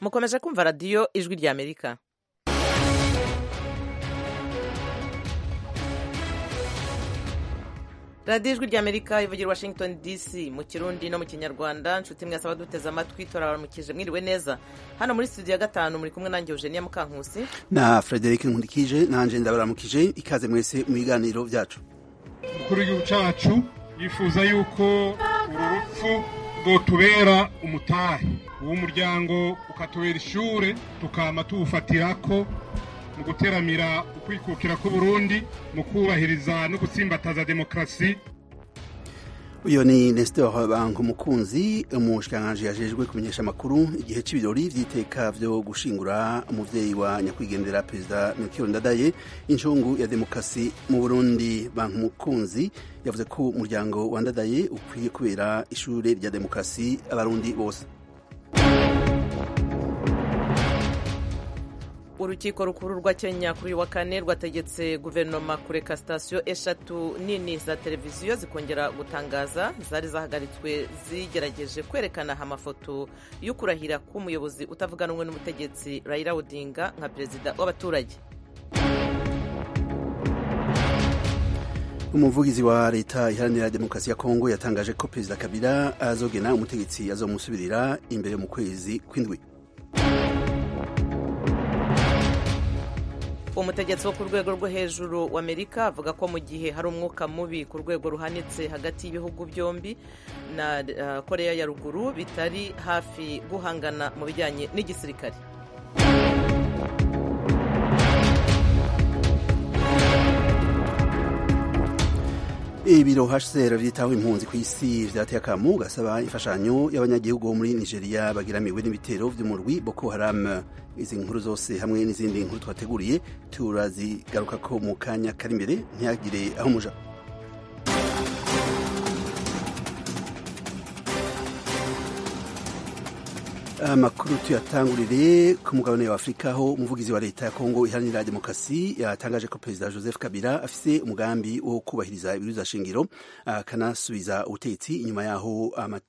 mukomeje kumva radiyo ijwi rya amerika radiyo ijwi rya amerika ivugira washington dc mu kirundi no mu kinyarwanda nshuti mwese abaduteze amatwi turabaramukije mwiriwe neza hano muri studio ya gatanu muri kumwe nanjye eugenia mukankusi na frederic nkurikije nanje ndabaramukije ikaze mwese mu biganiro byacu umukuru w'igihugu cyacu yifuza yuko uru rupfu rwotubera umutahe uw'umuryango ukatubera ishure tukama tuwufatirako mu guteramira ukwikukira k'uburundi mu kubahiriza no gutsimbataza demokarasi uyu ni nestor bankumukunzi umushikiranganji yajejwe kumenyesha amakuru igihe c'ibirori vy'iteka vyo gushingura umuvyeyi wa nyakwigendera perezida melchior ndadaye incungu ya demokarasi mu burundi bankumukunzi yavuze ko umuryango wa ndadaye ukwiye kubera ishure rya demokarasi abarundi bose urukiko rukuru rwa kenya kuri uyu wa kane rwategetse guverinoma kureka sitasiyo eshatu nini za televiziyo zikongera gutangaza zari zahagaritswe zigerageje kwerekana amafoto yo kurahira k'umuyobozi utavuga rumwe n'umutegetsi Raila Odinga nka perezida w'abaturage umuvugizi wa leta iharanira demokarasi ya kongo yatangaje ko perezida kabila azogena umutegetsi azomusubirira imbere mu kwezi kw'indwi umutegetsi wo ku rwego rwo hejuru wa amerika avuga ko mu gihe hari umwuka mubi ku rwego ruhanitse hagati y'ibihugu byombi na uh, korea ya ruguru bitari hafi guhangana mu bijyanye n'igisirikare ibiro hcr vyitaho impunzi ku isi vyateye akamu gasaba imfashanyo y'abanyagihugu bo muri nigeria bagiramiwe n'ibitero vy'umurwi boko haram izi nkuru zose hamwe n'izindi nkuru twateguriye turazigarukako mu kanya kari imbere ntihagire aho muja amakuru tuyatangurire ku mugabane wa afurika aho umuvugizi wa leta ya kongo iharanira demokarasi yatangaje ko perezida joseph kabila afise umugambi wo kubahiriza ibwirizwa shingiro akanasubiza ubutegetsi inyuma yaho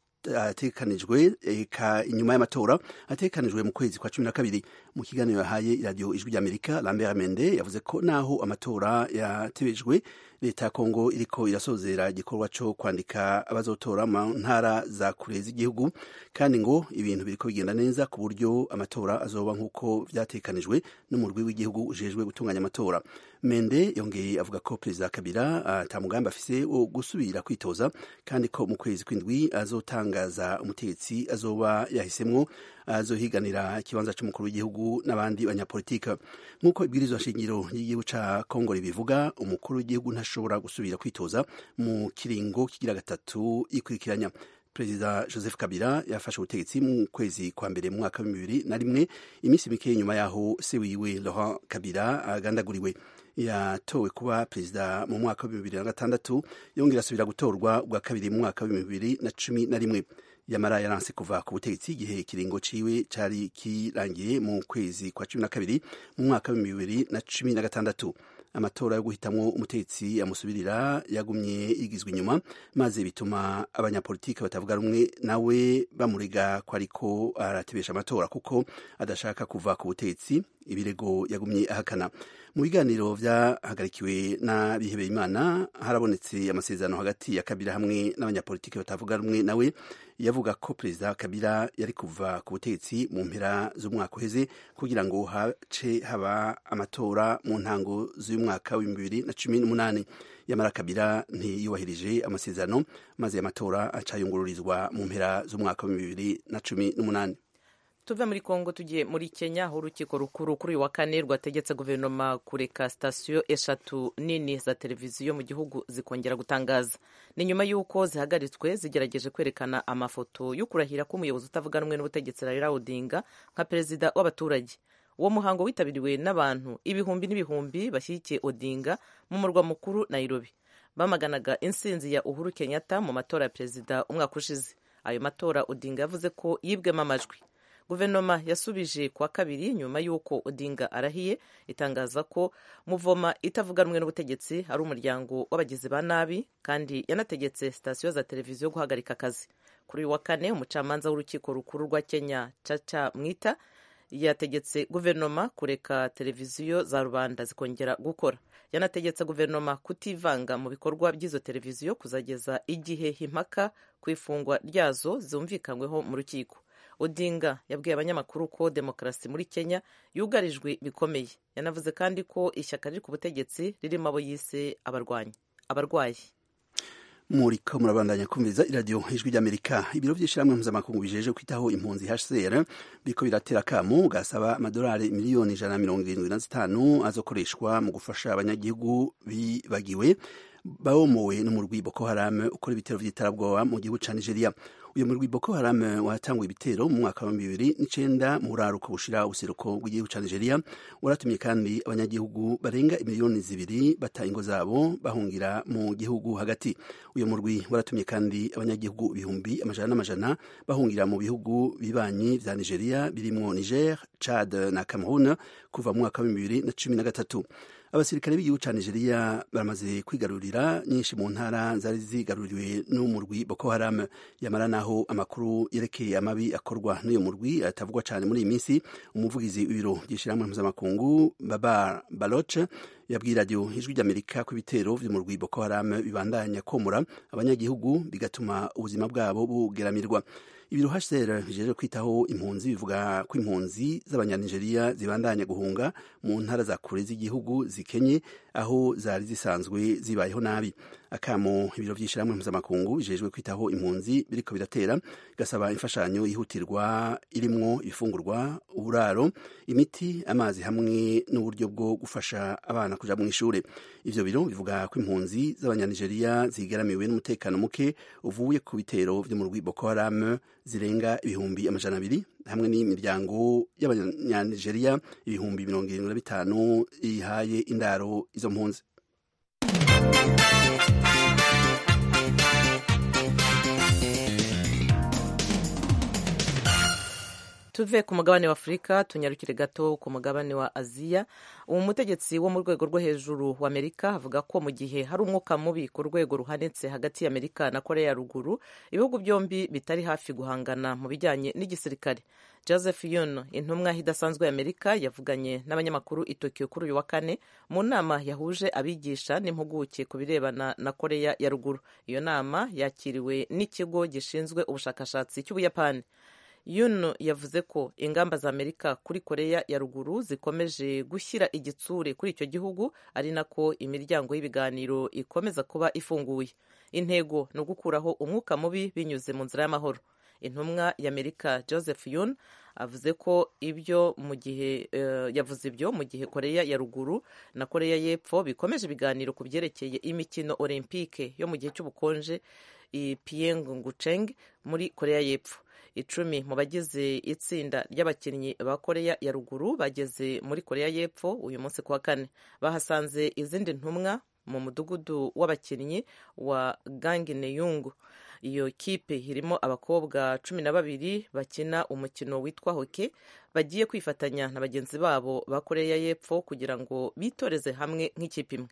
atekanijwe inyuma y'amatora atekanijwe mu kwezi kwa cumi na kabiri mu kiganiro yahaye iradiyo ijwi ry'amerika lambert mende yavuze ko naho amatora yatebejwe leta ya kongo iriko irasozera igikorwa co kwandika abazotora mu ntara za kure z'igihugu kandi ngo ibintu biriko bigenda neza ku buryo amatora azoba nk'uko vyatekanijwe n'umurwi w'igihugu ujejwe gutunganya amatora mende yongeye avuga ko perezida kabila ata mugambi afise wo gusubira kwitoza kandi ko mu kwezi kw'indwi azotangaza umutegetsi azoba yahisemwo azohiganira ikibanza c'umukuru w'igihugu n'abandi banyapolitika nk'uko ibwirizwa shingiro ry'igihugu ca kongo ribivuga umukuru w'igihugu ntashobora gusubira kwitoza mu kiringo kigira gatatu yikurikiranya perezida joseph kabila yafashe ubutegetsi mu kwezi kwa mbere mu mwaka wa bibiri na rimwe iminsi mike nyuma yaho se wiwe laurent kabila agandaguriwe yatowe kuba perezida mu mwaka wa bibiri na gatandatu yongera asubira gutorwa ubwa kabiri mu mwaka wa bibiri na cumi na rimwe yamara yaranse kuva ku butegetsi igihe ikiringo ciwe cari kirangiye mu kwezi kwa cumi na kabiri mu mwaka wa bibiri na cumi na gatandatu amatora yo guhitamwo umutegetsi amusubirira yagumye yigizwe inyuma maze bituma abanyapolitiki batavuga rumwe nawe bamurega ko ariko aratebesha amatora kuko adashaka kuva ku butegetsi ibirego yagumye ahakana mu biganiro vyahagarikiwe n'abihebeye imana harabonetse amasezerano hagati ya kabila hamwe n'abanyapolitiki batavuga rumwe nawe yavuga ko perezida kabila yari kuva ku butegetsi mu mpera z'umwaka uheze kugira ngo hace haba amatora mu ntango z'umwaka w'ibihumbi bibiri na cumi n'umunani yamara kabila ntiyubahirije amasezerano maze amatora acayungururizwa mu mpera z'umwaka w'ibihumbi bibiri na cumi n'umunani tuve muri kongo tugiye muri kenya aho urukiko rukuru kuri uyu wa kane rwategetse guverinoma kureka sitasiyo eshatu nini za televiziyo mu gihugu zikongera gutangaza ni nyuma y'uko zihagaritswe zigerageje kwerekana amafoto yo kurahira k'umuyobozi utavuga rumwe n'ubutegetsi Raila Odinga nka perezida w'abaturage uwo muhango witabiriwe n'abantu ibihumbi n'ibihumbi bashyigikiye Odinga mu murwa mukuru Nairobi bamaganaga insinzi ya Uhuru Kenyatta mu matora ya perezida umwaka ushize ayo matora Odinga yavuze ko yibwemo amajwi guverinoma yasubije kuwa kabiri nyuma y'uko odinga arahiye itangaza ko muvoma itavuga rumwe n'ubutegetsi ari umuryango w'abagizi ba nabi kandi yanategetse sitasiyo za televiziyo guhagarika akazi kuri uyu wa kane umucamanza w'urukiko rukuru rwa kenya caca mwita yategetse guverinoma kureka televiziyo za rubanda zikongera gukora yanategetse guverinoma kutivanga mu bikorwa by'izo televiziyo kuzageza igihe impaka ku ifungwa ryazo zumvikanyweho mu rukiko odinga yabwiye abanyamakuru ko demokarasi muri kenya yugarijwe bikomeye yanavuze kandi ko ishyaka riri ku butegetsi ririmo abo yise abarwayi muriko murabandanya kumviriza iradiyo ijwi ry'amerika ibiro by'ishyirahamwe mpuzamakungu bijeje kwitaho impunzi hcr biriko biratera akamu gasaba amadolari miliyoni ijana na mirongo irindwi na zitanu azokoreshwa mu gufasha abanyagihugu bibagiwe bawomowe n'umurwi boko haram ukora ibitero vy'iterabwoba mu gihugu ca nigeria uyu murwi boko haram watanguye ibitero mu mwaka wa bibiri n'icenda mu buraruko bushira ubuseruko bw'igihugu ca nigeria waratumye kandi abanyagihugu barenga imiliyoni zibiri bata ingo zabo bahungira mu gihugu hagati uyu murwi waratumye kandi abanyagihugu ibihumbi amajana n'amajana bahungira mu bihugu bibanyi vya nigeria birimwo niger chad na cameroon kuva mu mwaka wa bibiri na cumi na gatatu abasirikare b'igihugu ca nigeria baramaze kwigarurira nyinshi mu ntara zari zigaruriwe n'umurwi boko haram yamara naho amakuru yerekeye amabi akorwa n'uyu murwi atavugwa cane muri iyi minsi umuvugizi w'ibiro by'ishirahamwe mpuzamakungu babar baloch yabwiye radiyo ijwi ry'amerika ko ibitero vy'umurwi boko haram bibandanya komora abanyagihugu bigatuma ubuzima bwabo bugeramirwa ibiro hcr bijeje kwitaho impunzi bivuga ko impunzi z'abanyanigeria zibandanya guhunga mu ntara za kure z'igihugu zikenye aho zari zisanzwe zibayeho nabi akamo ibiro vy'ishirahamwe mpuzamakungu bijejwe kwitaho impunzi biriko biratera gasaba imfashanyo yihutirwa irimwo ibifungurwa uburaro imiti amazi hamwe n'uburyo bwo gufasha abana kuja mu ishure ivyo biro bivuga ko impunzi z'abanyanigeria zigaramiwe n'umutekano muke uvuye ku bitero vy'umurwi boko haram zirenga ibihumbi amajana abiri hamwe n'imiryango y'abanyanigeria ibihumbi mirongo irindwi na bitanu ihaye indaro izo mpunzi tuve ku mugabane wa afurika tunyarukire gato ku mugabane wa aziya uwo mutegetsi wo mu rwego rwo hejuru wa amerika avuga ko mu gihe hari umwuka mubi ku rwego ruhanitse hagati ya amerika na korea ya ruguru ibihugu byombi bitari hafi guhangana mu bijyanye n'igisirikare joseph yun intumwa idasanzwe ya amerika yavuganye n'abanyamakuru i tokiyo kuri uyu wa kane mu nama yahuje abigisha n'impuguke ku birebana na korea ya ruguru iyo nama yakiriwe n'ikigo gishinzwe ubushakashatsi cy'ubuyapani yuno yavuze ko ingamba za amerika kuri korea ya ruguru zikomeje gushyira igitsure kuri icyo gihugu ari nako imiryango y'ibiganiro ikomeza kuba ifunguye intego ni ugukuraho umwuka mubi binyuze mu nzira y'amahoro intumwa y'amerika joseph yun avuze ko ibyo mu gihe uh, yavuze ibyo mu gihe korea ya ruguru na korea y'epfo bikomeje ibiganiro ku byerekeye imikino olympique yo mu gihe cy'ubukonje i pyeongchang muri korea y'epfo icumi mu bagize itsinda ry'abakinnyi ba korea ya ruguru bageze muri korea y'epfo uyu munsi ku wa kane bahasanze izindi ntumwa mu mudugudu w'abakinnyi wa gangineyungu iyo kipe irimo abakobwa cumi na babiri bakina umukino witwa hoke bagiye kwifatanya na bagenzi babo ba korea y'epfo kugira ngo bitoreze hamwe nk'ikipe imwe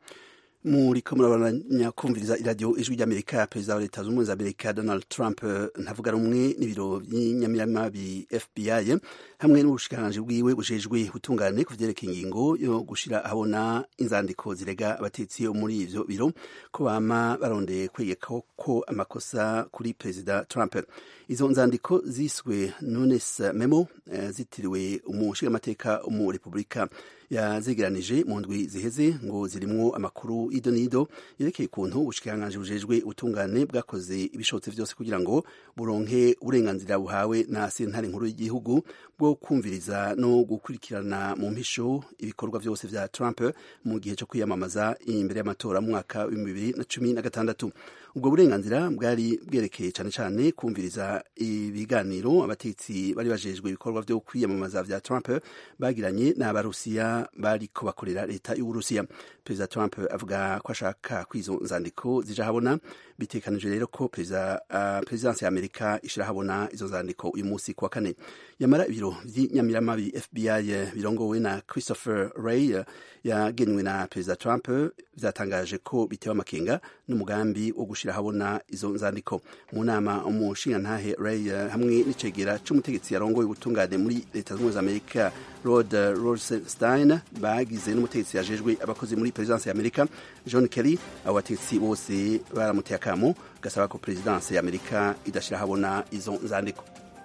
muriko murabandanya kumviriza iradiyo ijwi ry'amerika perezida wa leta zunze ubumwe za amerika donald trump ntavuga rumwe n'ibiro by'inyamirama bi fbi hamwe n'ubushikiranganji bwiwe bujejwe ubutungane ku vyerekeye ingingo yo gushira ahabona inzandiko zirega abatetsi yo muri ivyo biro ko bama barondeye kwegeka ko amakosa kuri perezida trump izo nzandiko ziswe nunes memo zitiriwe umushingamateka umu repubulika yazegeranije mu ndwi ziheze ngo zirimwo amakuru ido n'ido yerekeye ukuntu ubushikiranganji bujejwe ubutungane bwakoze ibishobotse vyose kugira ngo buronke uburenganzira buhawe na sentare nkuru y'igihugu bwo kumviriza no gukurikirana mu mpisho ibikorwa vyose vya Trump mu gihe cyo kwiyamamaza imbere y'amatora mu mwaka w'ibihumbi bibiri na cumi na gatandatu ubwo burenganzira bwari bwerekeye cane cane kumviriza ibiganiro abatetsi bari bajejwe ibikorwa vyo kwiyamamaza vya Trump bagiranye n'abarusiya bariko bakorera leta y'uburusiya perezida Trump avuga ko ashaka kwizo nzandiko zija habona bitekanije rero ko perezida uh, perezidansi ya Amerika ishira habona izo nzandiko uyu munsi kuwa kane yamara ibiro vy'inyamiramabi FBI birongowe na Christopher Wray yagenwe na perezida Trump vyatangaje ko bitewe amakenga n'umugambi wo gushira habona izo nzandiko mu nama umushingantahe Ray hamwe n'icegera c'umutegetsi yarongoye ubutungane muri leta zunze za Amerika Rod Rosenstein bagize n'umutegetsi yajejwe abakozi muri presidence ya Amerika John Kerry abo bategetsi bose baramuteye akamo gasaba ko presidence ya Amerika idashira habona izo nzandiko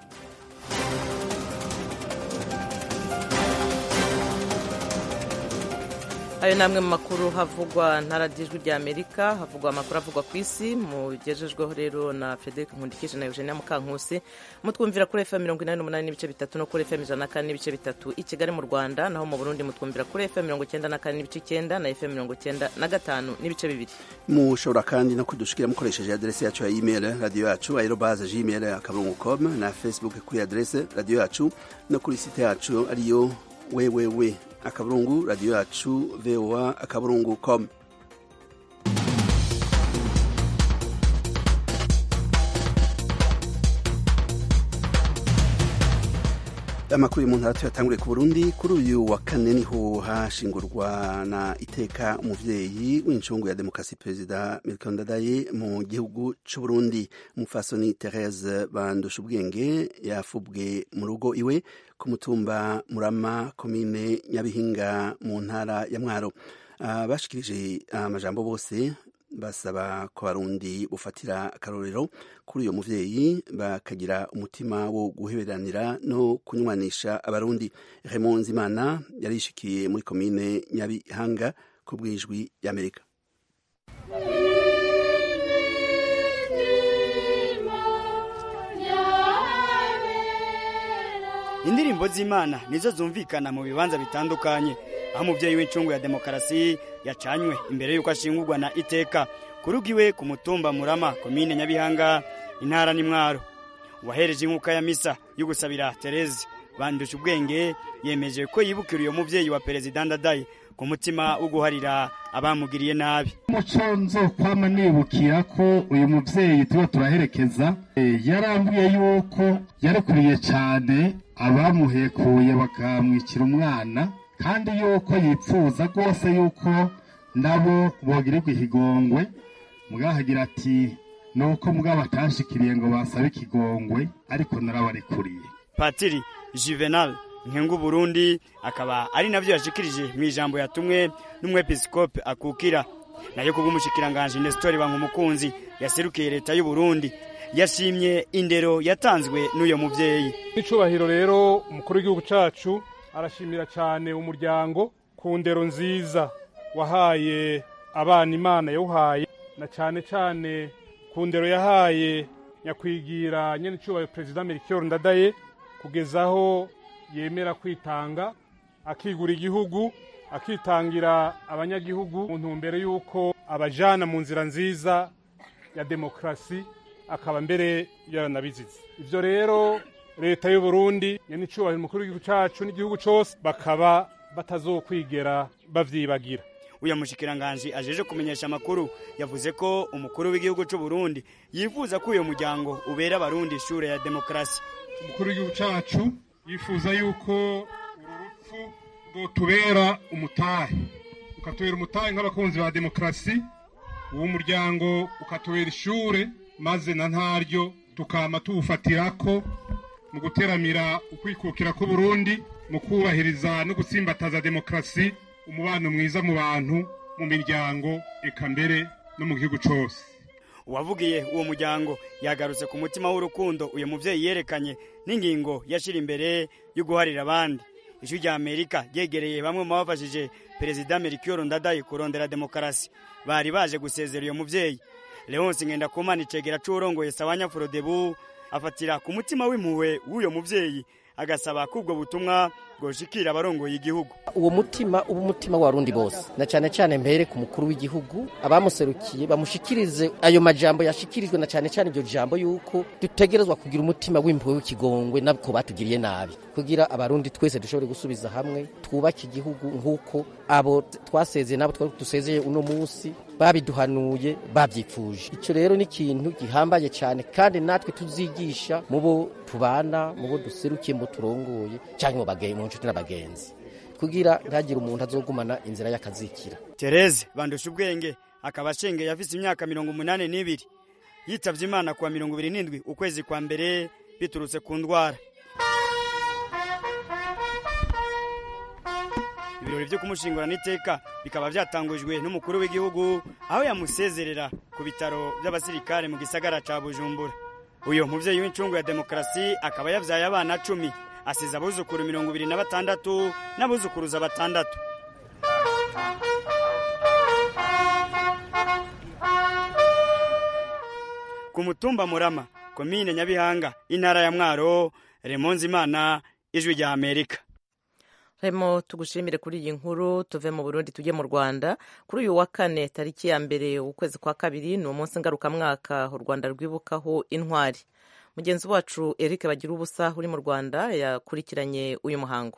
ayo namwe mu makuru havugwa ntaradijwi rya amerika havugwa amakuru avugwa ku isi mugejejweho rero na frederic nkundikije na eugenia mukankusi mutwumvira kuri fm mirongo inani n'umunani n'ibice bitatu no kuri fm ijana na kane n'ibice bitatu i kigali mu rwanda naho mu burundi mutwumvira kuri fm mirongo icyenda na kane n'ibice icyenda na fm mirongo icyenda na gatanu n'ibice bibiri mushobora kandi no kudushikira mukoresheje aderesi yacu ya email radiyo yacu aerobaze gmail akaburungu com na facebook kuri aderesi radiyo yacu no kuri site yacu ariyo wewewe akaburungu radiyo yacu voa akaburungu com amakuru y'umuntu ntara yatanguriye ku burundi kuri uyu wa kane niho hashingurwa na iteka umuvyeyi w'incungu ya demokarasi perezida milton ndadaye mu gihugu c'uburundi umufasoni therese bandusha ubwenge yafubwe mu rugo iwe ku mutumba murama komine nyabihinga mu ntara ya mwaro bashikirije amajambo bose basaba ko abarundi bufatira akarorero kuri uyo muvyeyi bakagira umutima wo guheberanira no kunywanisha abarundi Raymond Nzimana yarishikiye muri komine Nyabihanga ku bwijwi y'Amerika indirimbo z'imana nizo zumvikana mu bibanza bitandukanye aho umubyeyi w'incungu ya demokarasi yacanywe imbere y'uko ashingurwa na iteka kurugiwe ku mutumba murama komine nyabihanga intara n'imwaro uwahereje inkuka ya misa yo gusabira tereze bandusha ubwenge yemeje ko yibukira uyo mubyeyi wa perezida ndadaye ku mutima wo guharira abamugiriye nabi umuco nzokwama nibukira ko uyu mubyeyi tuba turaherekeza yarambuye yuko yarekuriye cyane abamuhekuye bakamwikira umwana kandi yuko yipfuza rwose yuko nabo bogirirwa ikigongwe mugahagira ati nuko mugabo atashikiriye ngo basabe ikigongwe ariko narabarekuriye patiri juvenal nkengu burundi akaba ari navyo yashikirije mu ijambo yatumwe n'umwepiskope akukira nayo kubw'umushikiranganje Nestor Bankumukunzi yaserukiye leta y'u Burundi yashimye indero yatanzwe n'uyo muvyeyi n'icubahiro rero umukuru w'igihugu cacu arashimira cyane umuryango ku ndero nziza wahaye abana imana yawuhaye na cyane cyane ku ndero yahaye nyakwigira nyene icubahiro perezida Melchior Ndadaye kugezaho yemera kwitanga akigura igihugu akitangira abanyagihugu mu ntumbero y'uko abajana mu nzira nziza ya demokarasi akaba mbere yaranabizize ivyo rero leta y'u Burundi nyenicubahiro umukuru w'igihugu cacu n'igihugu cose bakaba batazokwigera bavyibagira uya mushikiranganje ajeje kumenyesha amakuru yavuze ko umukuru w'igihugu c'u Burundi yifuza ko uyo muryango ubera abarundi ishure ya demokarasi umukuru w'igihugu cacu yifuza yuko uru rupfu rwotubera umutahe ukatubera umutahe nk'abakunzi ba demokarasi uwo muryango ukatubera ishure maze na ntaryo tukama tuwufatirako mu guteramira ukwikukira k'uburundi mu kubahiriza no gutsimbataza demokarasi umubano mwiza mu bantu mu miryango eka mbere no mu gihugu cose uwavugiye uwo muryango yagarutse ku mutima w'urukundo uyu muvyeyi yerekanye n'ingingo yashira imbere yo guharira abandi ijwi rya amerika ryegereye bamwe mu bafashije perezida melchior ndadaye kurondera demokarasi bari baje gusezera uyo muvyeyi leonce ngendakumana icegera c'uwurongoye sawanya forodebu afatira ku mutima w'impuhwe w'uyo muvyeyi agasaba ko ubwo butumwa bwoshikira abarongoye igihugu uwo mutima uba umutima w'abarundi bose na cyane cyane mbere ku mukuru w'igihugu abamuserukiye bamushikirize ayo majambo yashikirijwe na cyane cyane iryo jambo yuko dutegerezwa kugira umutima w'impuhwe w'ikigongwe nabwo batugiriye nabi kugira abarundi twese dushobore gusubiza hamwe twubake igihugu nk'uko abo twasezeye nabo twari dusezeye uno munsi babiduhanuye babyifuje icyo rero ni ikintu gihambaye cyane kandi natwe tuzigisha mu bo tubana mu bo duserukiye mu turongoye cyangwa mu nshuti n'abagenzi kugira ntagire umuntu azogumana inzira y'akazikira tereze bandusha ubwenge akaba ashengeye afise imyaka mirongo umunani n'ibiri yitavye imana kuwa mirongo ibiri n'indwi ukwezi kwa mbere biturutse ku ndwara ibirori vyo kumushingurana iteka bikaba vyatangujwe n'umukuru w'igihugu aho yamusezerera ku bitaro vy'abasirikare mu gisagara ca bujumbura uyo muvyeyi w'incungu ya demokarasi akaba yavyaye abana cumi asize abuzukuru mirongo ibiri na batandatu n'abuzukuruza batandatu ku mutumba murama komine nyabihanga intara ya mwaro remonzi imana ijwi rya amerika remo tugushimire kuri iyi nkuru tuve mu burundi tujye mu rwanda kuri uyu wa kane tariki ya mbere ukwezi kwa kabiri ni umunsi ngarukamwaka u rwanda rwibukaho intwari mugenzi wacu eric bagira ubusa uri mu rwanda yakurikiranye uyu muhango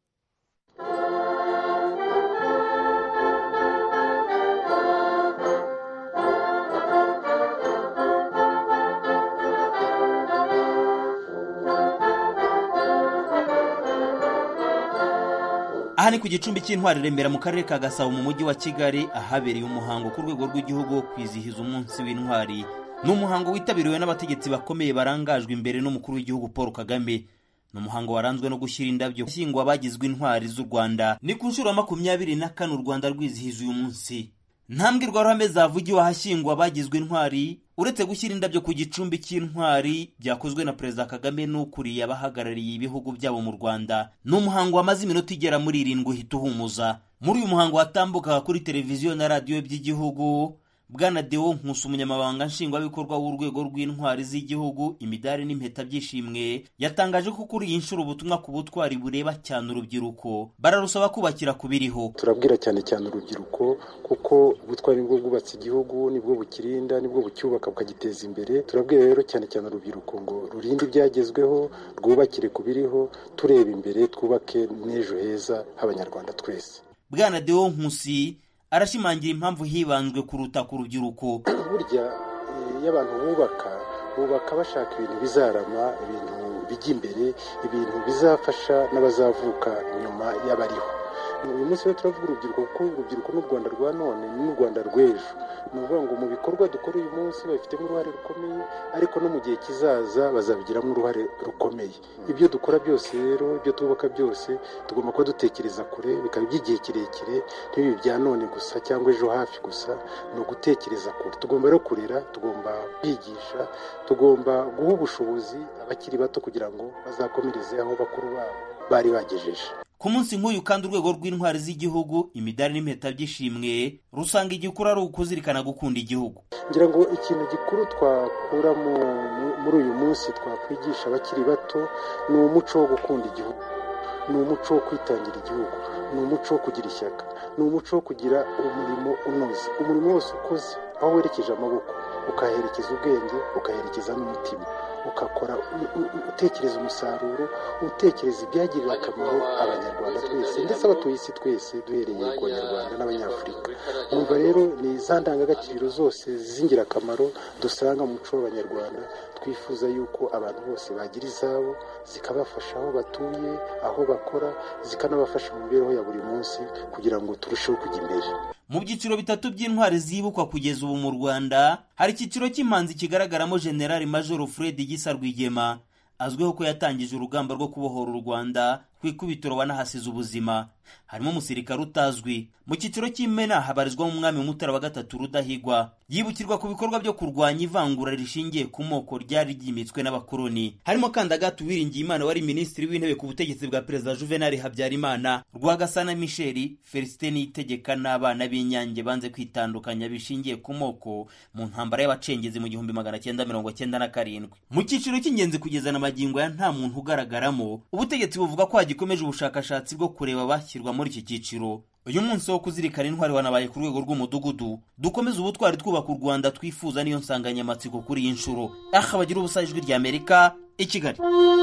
aha ni ku gicumbi cy'intwari remera mu karere ka gasabo mu mujyi wa kigali ahabereye umuhango ku rwego rw'igihugu wo kwizihiza umunsi w'intwari ni umuhango witabiriwe n'abategetsi bakomeye barangajwe imbere n'umukuru w'igihugu paul kagame ni umuhango waranzwe no gushyira indabyo ashyingwa abagizwe intwari z'u rwanda ni ku nshuro ya makumyabiri na kane u rwanda rwizihiza uyu munsi nta mbwirwaruhame zavugiwe ahashyingwa abagizwe intwari uretse gushyira indabyo ku gicumbi cy'intwari byakozwe na perezida kagame n'ukuriye abahagarariye ibihugu byabo mu rwanda ni umuhango wamaze iminota igera muri irindwi uhita uhumuza muri uyu muhango watambukaga kuri televiziyo na radiyo by'igihugu bwana deo nkusi umunyamabanga nshingwabikorwa w'urwego rw'intwari z'igihugu imidari n'impeta byishimwe yatangaje ko kuri iyi nshuro ubutumwa ku butwari bureba cyane urubyiruko bararusaba kubakira ku biriho turabwira cyane cyane urubyiruko kuko ubutwari nibwo bwubatse igihugu nibwo bukirinda nibwo bucyubaka bukagiteza imbere turabwira rero cyane cyane urubyiruko ngo rurinde ibyagezweho rwubakire ku biriho tureba imbere twubake n'ejo heza h'abanyarwanda twese bwana deo nkusi arashimangira impamvu hibanzwe kuruta ku rubyiruko burya iyo abantu bubaka bubaka bashaka ibintu bizarama ibintu bijya imbere ibintu bizafasha n'abazavuka nyuma y'abariho uyu munsi rero turavuga urubyiruko kuko urubyiruko n'u rwanda rwa none ni n'u rwanda rw'ejo ni ukuvuga ngo mu bikorwa dukora uyu munsi babifitemo uruhare rukomeye ariko no mu gihe kizaza bazabigiramo uruhare rukomeye ibyo dukora byose rero ibyo twubaka byose tugomba kuba dutekereza kure bikaba iby'igihe kirekire ntibibi bya none gusa cyangwa ejo hafi gusa ni ugutekereza kure tugomba rero kurera tugomba kwigisha tugomba guha ubushobozi abakiri bato kugira ngo bazakomereze aho bakuru babo bari bagejeje ku munsi nk'uyu kandi urwego rw'intwari z'igihugu imidari n'impeta by'ishimwe rusanga igikuru ari ukuzirikana gukunda igihugu ngira ngo ikintu gikuru twakura muri uyu munsi twakwigisha abakiri bato ni umuco wo gukunda igihugu ni umuco wo kwitangira igihugu ni umuco wo kugira ishyaka ni umuco wo kugira umurimo unoze umurimo wose ukoze aho werekeje amaboko ukaherekeza ubwenge ukaherekeza n'umutima ugakora utekereza umusaruro utekereza ibyagirira akamaro abanyarwanda twese ndetse abatuye isi twese duhereye ku banyarwanda n'abanyafurika numva rero ni za ndangagaciro zose z'ingirakamaro dusanga mu muco w'abanyarwanda twifuza yuko abantu bose bagira izabo zikabafasha aho batuye aho bakora zikanabafasha mu mibereho ya buri munsi kugira ngo turusheho kujya imbere mu byiciro bitatu by'intwari zibukwa kugeza ubu mu rwanda hari icyiciro cy'impanzi kigaragaramo generali majoro fred gisa rwigema azwiho ko yatangije urugamba rwo kubohora u rwanda ku ikubitiro wanahasize ubuzima harimo umusirikare utazwi mu cyiciro cy'imena habarizwamo umwami mutara wa gatatu rudahigwa yibukirwa ku bikorwa byo kurwanya ivangura rishingiye ku moko ryari ryimitswe n'abakoloni harimo kandi agatu wiringiye imana wari minisitiri w'intebe ku butegetsi bwa perezida juvenali habyarimana rwagasana misheli felicite niyitegeka n'abana b'inyange banze kwitandukanya bishingiye ku moko mu ntambara y'abacengezi mu gihumbi magana cyenda mirongo cyenda na karindwi mu cyiciro cy'ingenzi kugeza na magingo ya nta muntu ugaragaramo ubutegetsi buvuga ko hagikomeje ubushakashatsi bwo kureba bashyirwa muri iki cyiciro uyu munsi wo kuzirikana intwari wanabaye ku rwego rw'umudugudu dukomeze ubutwari twubaka u rwanda twifuza niyo nsanganyamatsiko kuri iyi nshuro aha bagira ubusa ijwi rya amerika i kigali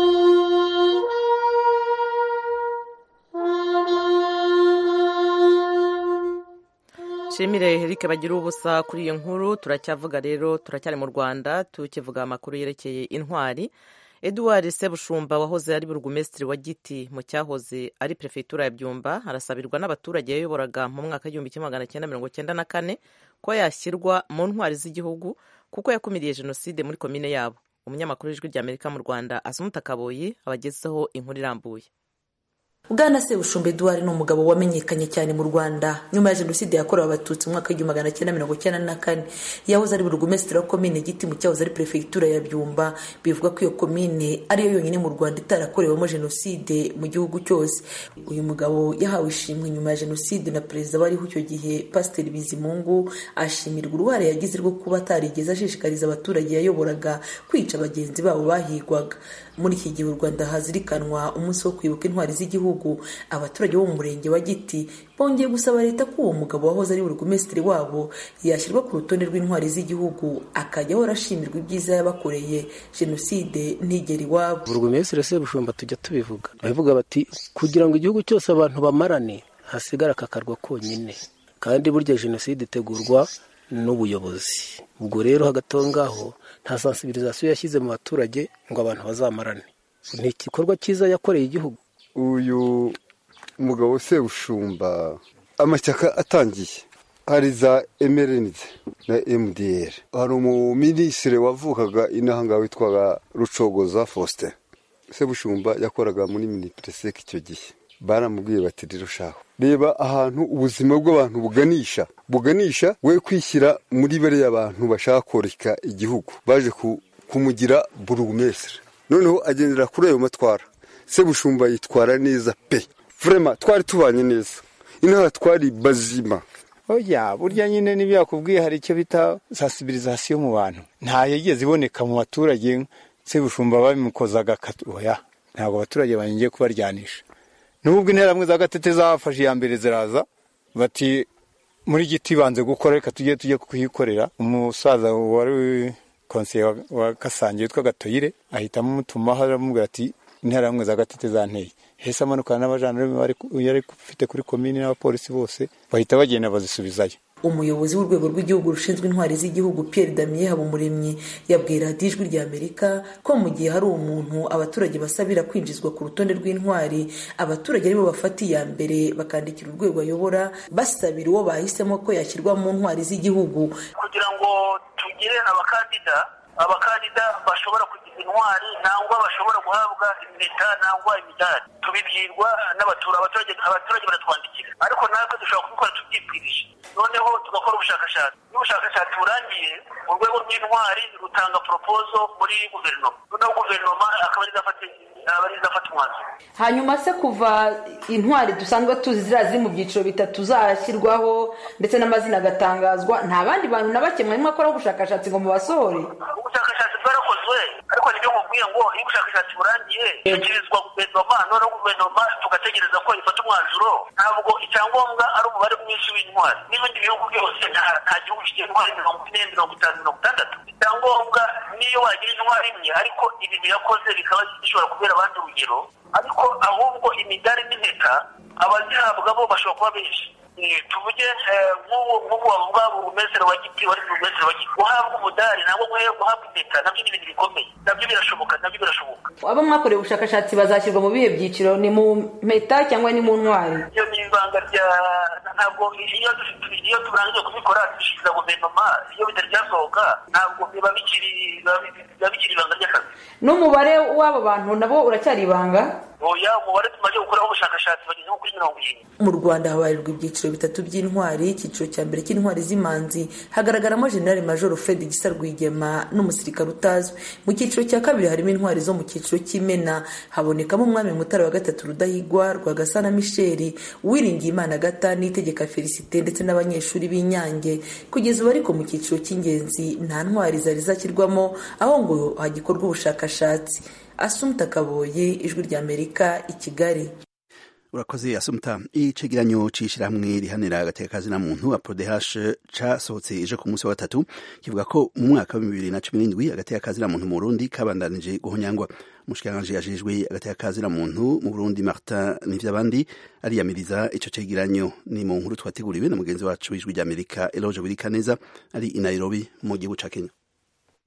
nshimire Eric bagira ubusa kuri iyi nkuru turacyavuga rero turacyari mu rwanda tukivuga amakuru yerekeye intwari eduard sebushumba wahoze ari burugumesitiri wa giti mu cyahoze ari perefegitura ya byumba arasabirwa n'abaturage yayoboraga mu mwaka w'igihumbi kimwe magana cyenda mirongo cyenda na kane ko yashyirwa mu ntwari z'igihugu kuko yakumiriye jenoside muri komine yabo umunyamakuru w'ijwi ry'amerika mu rwanda asumuta kaboyi abagezeho inkuru irambuye bwana sebushumba eduard ni umugabo wamenyekanye cyane mu rwanda nyuma ya jenoside yakorewe abatutsi mu mwaka w'igihumbi magana cyenda mirongo cyenda na kane yahoze ari burugumesitiri wa komine giti mu cyahoze ari perefegitura ya byumba bivuga ko iyo komine ariyo yonyine mu rwanda itarakorewemo jenoside mu gihugu cyose uyu mugabo yahawe ishimwe nyuma ya jenoside na perezida wariho icyo gihe pasiteri bizimungu ashimirwa uruhare yagize rwo kuba atarigeze ashishikariza abaturage yayoboraga kwica bagenzi babo bahigwaga muri iki gihe u rwanda hazirikanwa umunsi wo kwibuka intwari z'igihugu abaturage bo mu murenge wa giti bongeye gusaba leta ko uwo mugabo wahoze ari burugumesitiri wabo yashyirwa ku rutonde rw'intwari z'igihugu akajya ahora ashimirwa ibyiza yabakoreye jenoside ntigera iwabo burugumesitiri sebushumba tujya tubivuga babivuga bati kugira ngo igihugu cyose abantu bamarane hasigara akakarwa konyine kandi burya jenoside itegurwa n'ubuyobozi ubwo rero hagati aho ngaho nta sansibirizasiyo yashyize mu baturage ngo abantu bazamarane ni igikorwa cyiza yakoreye igihugu uyu mugabo sebushumba amashyaka atangiye hari za emerenide na emudiyeri hari umuminisitiri wavukaga inaha ngaha witwaga rucogoza faustin sebushumba yakoraga muri minipereseke icyo gihe baramubwiye bati rero shaho reba ahantu ubuzima bw'abantu buganisha buganisha we kwishyira muri bariya bantu bashaka koreka igihugu baje kumugira burugumesire noneho agendera kuri ayo matwara sebushumba yitwara neza pe vurema twari tubanye neza inaha twari bazima oya burya nyine n'ibyo yakubwiye hari icyo bita sansibirizasiyo mu bantu nta yigeze iboneka mu baturage sebushumba babimukozaga oya ntabwo abaturage bangiye kubaryanisha nubwo interahamwe za gatete zafashe iya mbere ziraza bati muri giti banze gukora reka tujye tujye kuhikorera umusaza wari konseye wa kasange witwa gatoyire ahitamo umutumaho aramubwira ati interahamwe za gatete zanteye hese amanukana n'abajandarume yari ufite kuri komini n'abapolisi bose bahita bagenda bazisubizayo umuyobozi w'urwego rw'igihugu rushinzwe intwari z'igihugu Pierre Damien Habumuremyi yabwiye radiyo ijwi rya Amerika ko mu gihe hari umuntu abaturage basabira kwinjizwa ku rutonde rw'intwari abaturage aribo bafata iya mbere bakandikira urwego ayobora basabira uwo bahisemo ko yashyirwa mu ntwari z'igihugu kugira ngo tugire abakandida abakandida bashobora kugira intwari nangwa bashobora guhabwa impeta nangwa imidari tubibwirwa n'abaturage abaturage baratwandikira ariko natwe dushobora kubikora tubyibwirije noneho tugakora ubushakashatsi iyo ubushakashatsi burangiye urwego rw'intwari rutanga poropozo muri guverinoma noneho guverinoma akaba ari izafata umwanzuro hanyuma se kuva intwari dusanzwe tuzi ziriya ziri mu byiciro bitatu zashyirwaho ndetse n'amazina agatangazwa nta bandi bantu na bake mwarimo akora ubushakashatsi ngo mubasohore ubushakashatsi bwarakozwe ariko nibyo nkubwiye ngo iyo ubushakashatsi burangiye ishyikirizwa guverinoma noneho guverinoma tugategereza ko ifata umwanzuro ntabwo icyangombwa ari umubare mwinshi w'intwari n'ibindi bihugu byose nta gihugu kigira intwari mirongo ine mirongo itanu mirongo itandatu icyangombwa niyo wagira intwari imwe ariko ibintu yakoze bikaba bishobora kubera abandi urugero ariko ahubwo imidari n'impeta abazihabwa bo bashobora kuba benshi tuvuge nk'ubu wavuga burumesere wa giti wari burumesere wa giti guhabwa umudari ntabwo guhabwa impeta nabyo ni ibintu bikomeye nabyo birashoboka nabyo birashoboka abo mwakoreye ubushakashatsi bazashyirwa mu bihe byiciro ni mu mpeta cyangwa ni mu ntwari iyo ni ibanga rya ntabwo iyo iyo turangije kubikora dushyikiriza guverinoma iyo bitari byasohoka ntabwo biba bikiri biba bikiri ibanga ry'akazi n'umubare w'abo bantu nabo uracyari ibanga oya umubare tumaze gukoraho ubushakashatsi bageze nko kuri mirongo irindwi mu rwanda habarirwa ibyiciro bitatu by'intwari icyiciro cya mbere cy'intwari z'imanzi hagaragaramo generali majoro fred gisa rwigema n'umusirikare utazwi mu cyiciro cya kabiri harimo intwari zo mu cyiciro cy'imena habonekamo umwami mutara wa gatatu rudahigwa rwagasana misheli uwiringiye imana gata n'itegeka felicite ndetse n'abanyeshuri b'inyange kugeza ubu ariko mu cyiciro cy'ingenzi nta ntwari zari zashyirwamo aho ngo hagikorwa ubushakashatsi asumta kaboye ijwi ry'amerika i kigali urakoze asumta icegeranyo c'ishirahamwe rihanira agateka na muntu aprodehashe casohotse ejo ku munsi wa gatatu kivuga ko mu mwaka wa bibiri na cumi n'indwi agateka na muntu mu burundi kabandanije guhonyangwa umushikiranganji yajejwe agateka na muntu mu burundi martin nivyabandi ariyamiriza ico cegeranyo ni mu nkuru twateguriwe na mugenzi wacu w'ijwi ry'amerika eloge wirikaneza ari i nairobi mu gihugu ca kenya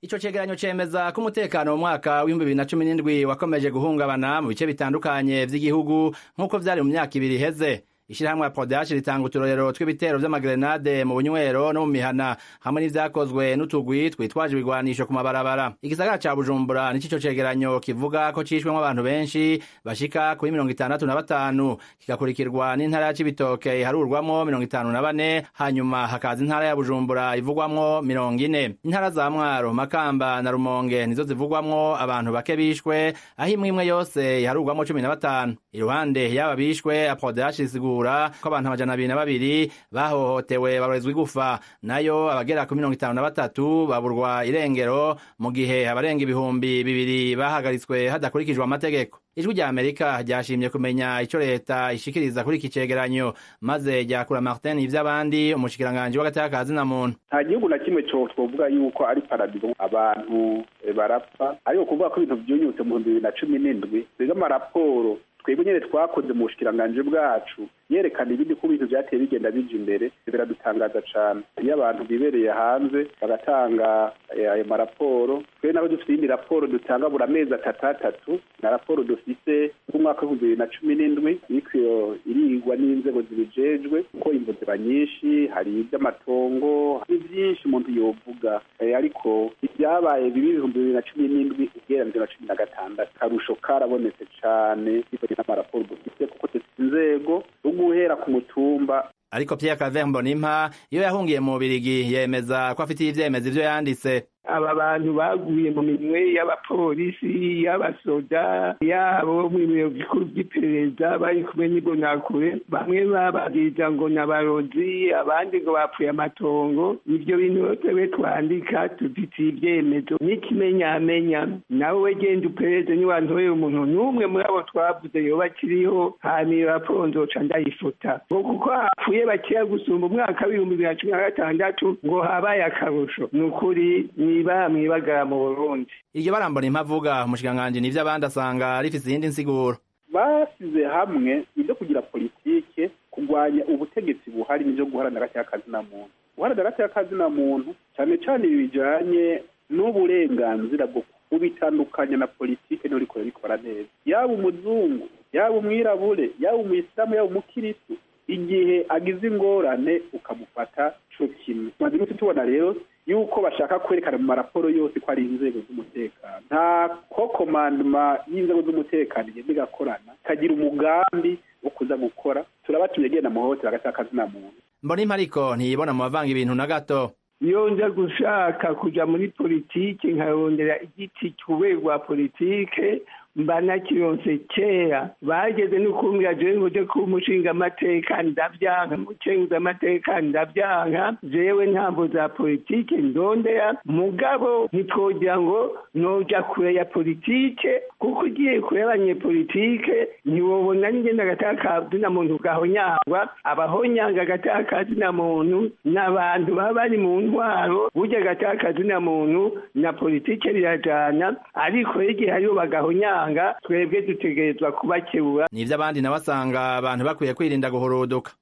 ico cegeranyo cemeza ko umutekano mu mwaka w'ibihumbi bibiri na cumi n'indwi wakomeje guhungabana mu bice bitandukanye vy'igihugu nk'uko vyari mu myaka ibiri iheze ishirahamwe ya podashi ritanga uturorero tw'ibitero vy'amagrenade mu bunywero no mu mihana hamwe n'ivyakozwe n'utugwi twitwaje ibigwanisho ku mabarabara igisagara ca bujumbura nico ico cegeranyo kivuga ko cishwemwo abantu benshi bashika kuri mirongo itandatu na batanu kigakurikirwa n'intara ya cibitoke iharurwamwo mirongo itanu na bane hanyuma hakaza intara ya bujumbura ivugwamwo mirongo ine intara za mwaro makamba na rumonge nizo zivugwamwo abantu bake bishwe aho imwe imwe yose iharurwamwo cumi na batanu iruhande y'aba bishwe apodashi isigura ko abantu amajana abiri na babiri bahohotewe barorezwa igufa nayo abagera ku mirongo itanu na batatu baburwa irengero mu gihe abarenga ibihumbi bibiri bahagaritswe hadakurikijwe amategeko ijwi rya amerika ryashimye kumenya ico leta ishikiriza kuri iki cegeranyo maze ryakura martin ivy'abandi umushikiranganji w'agateka ka zina muntu nta gihugu na kimwe co twovuga yuko ari paradizo abantu barapfa ariko kuvuga ko ibintu vyunyutse mu bihumbi bibiri na cumi n'indwi biga amaraporo twebwe nyene twakoze mu bushikiranganji bwacu yerekana ibindi ko ibintu vyateye bigenda bija imbere biradutangaza cane iyo abantu bibereye hanze bagatanga ayo maraporo twe naho dufite iyindi raporo dutanga buri amezi atatu atatu na raporo dufise k'umwaka w'ibihumbi bibiri na cumi n'indwi iriko irigwa n'inzego zibijejwe kuko imvo ziba nyinshi hari ivy'amatongo ni vyinshi umuntu yovuga ariko ivyabaye bibi ibihumbi bibiri na cumi n'indwi ugereranije na cumi na gatandatu karusho karabonetse cane bivanye n'amaraporo dufise kuko dufite inzego guhera ku mutumba ariko Pierre Claver Mbonimpa iyo yahungiye mu Birigi yemeza ko afitiye ivyemezo ivyo yanditse aba bantu baguye mu minwe y'abapolisi y'abasoda yabo mu biro bikuru by'iperereza bari kumwe n'ibonakure bamwe bababwiriza ngo n'abarozi abandi ngo bapfuye amatongo ibyo bintu twebwe twandika tufitiye ibyemezo n'ikimenyamenya nawe genda uperereze niwantoreye umuntu n'umwe muri abo twavuze yoba akiriho hanyuma iyo raporo nzoca ndayifuta ngo kuko hapfuye bakeya gusumba umwaka w'ibihumbi bibiri na cumi na gatandatu ngo habaye akarusho ni ukuri niba mwibagara mu burundi iryo barambona impavuga umushikiranganji nivyo abandi asanga rifise iyindi nsiguro basize hamwe ibyo kugira politike kurwanya ubutegetsi buhari n'ivyo guharanira agateka kazina muntu guharanira agateka kazina muntu cane cane ibi bijanye n'uburenganzira bwo kubitandukanya na politike niho rikora rikora neza yaba umuzungu yaba umwirabure yaba umuyisilamu yaba umukiristu igihe agize ingorane ukamufata co kimwe tumaze iminsi tubona rero yuko bashaka kwerekana mu maraporo yose ko ari inzego z'umutekano nta ko komandoma y'inzego z'umutekano igenda igakorana ikagira umugambi wo kuza gukora turabatumye genda muhohotera agateka kazina muntu mbona ariko ntiyibona mu bavanga ibintu na gato iyo nza gushaka kuja muri politike nkarondera igiti cy'urwego rwa politike mba nakironse kera bageze no kumbwira jewe ngo je kuba umushingamateka ndavyanka umucenguzamateka ndavyanka jewe ntambo za politike ndondera mugabo ntitwogira ngo noja kure ya politike kuko ugiye kure y'abanyepolitike ntiwobona n'ingenda agataka ka zina muntu gahonyangwa abahonyanga agataka ka zina muntu n'abantu baba bari mu ntwaro burya agataka ka zina muntu na politike birajana ariko igihe hariho bagahonyanga twebwe dutegerezwa kubakebura nivyo abandi nabo asanga abantu bakwiye kwirinda guhuruduka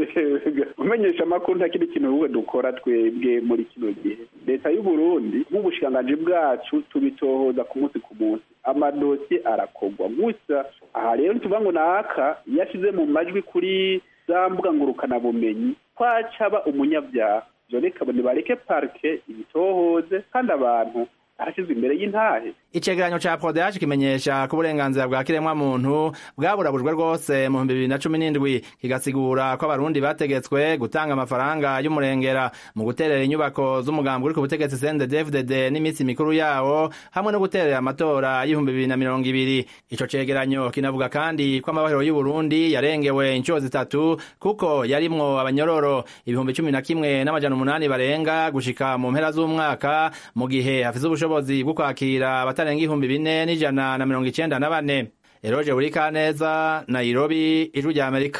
umenyesha amakuru nta kindi kintu ubwo dukora twebwe muri kino gihe leta y'u Burundi nk'ubushikiranganji bwacu tubitohoza ku munsi ku munsi amadosiye arakorwa gusa aha rero tuvuga ngo naka iyo ashize mu majwi kuri za mbuga ngurukanabumenyi twacaba umunyabyaha ivyo reka nibareke parike ibitohoze kandi abantu arashyizwe imbere y'intahe icegeranyo ca prodeage kimenyesha ko uburenganzira bwa kiremwa muntu bwaburabujwe rwose mu bihumbi bibiri na cumi n'indwi kigasigura ko abarundi bategetswe gutanga amafaranga y'umurengera mu guterera inyubako z'umugambi uri ku butegetsi CNDD-FDD n'iminsi mikuru yawo hamwe no guterera amatora y'ibihumbi bibiri na mirongo ibiri ico cegeranyo kinavuga kandi ko amabahero y'uburundi yarengewe inshuro zitatu kuko yarimwo abanyororo ibihumbi cumi na kimwe n'amajana umunani barenga gushika mu mpera z'umwaka mu gihe hafise ubushobozi bwo kwakira abatarenga ibihumbi bine n'ijana na mirongo icenda na bane eroje burikaneza nairobi ijwi rya amerika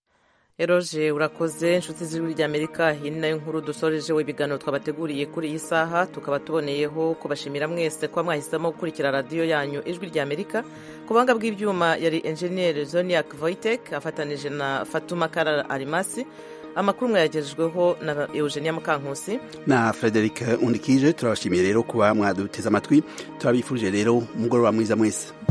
eroje urakoze inshuti z'ijwi rya amerika iyi ni nayo nkuru dusorejeho ibiganiro twabateguriye kuri iyi saha tukaba tuboneyeho kubashimira mwese kuba mwahisemo gukurikira radiyo yanyu ijwi rya amerika ku buhanga bw'ibyuma yari enjeniyeri zoniak voitek afatanije na fatuma karara arimasi amakuru mwayagejejweho na eugenia mukankusi na frederic undikije turabashimiye rero kuba mwaduteze amatwi turabifurije rero umugoroba mwiza mwese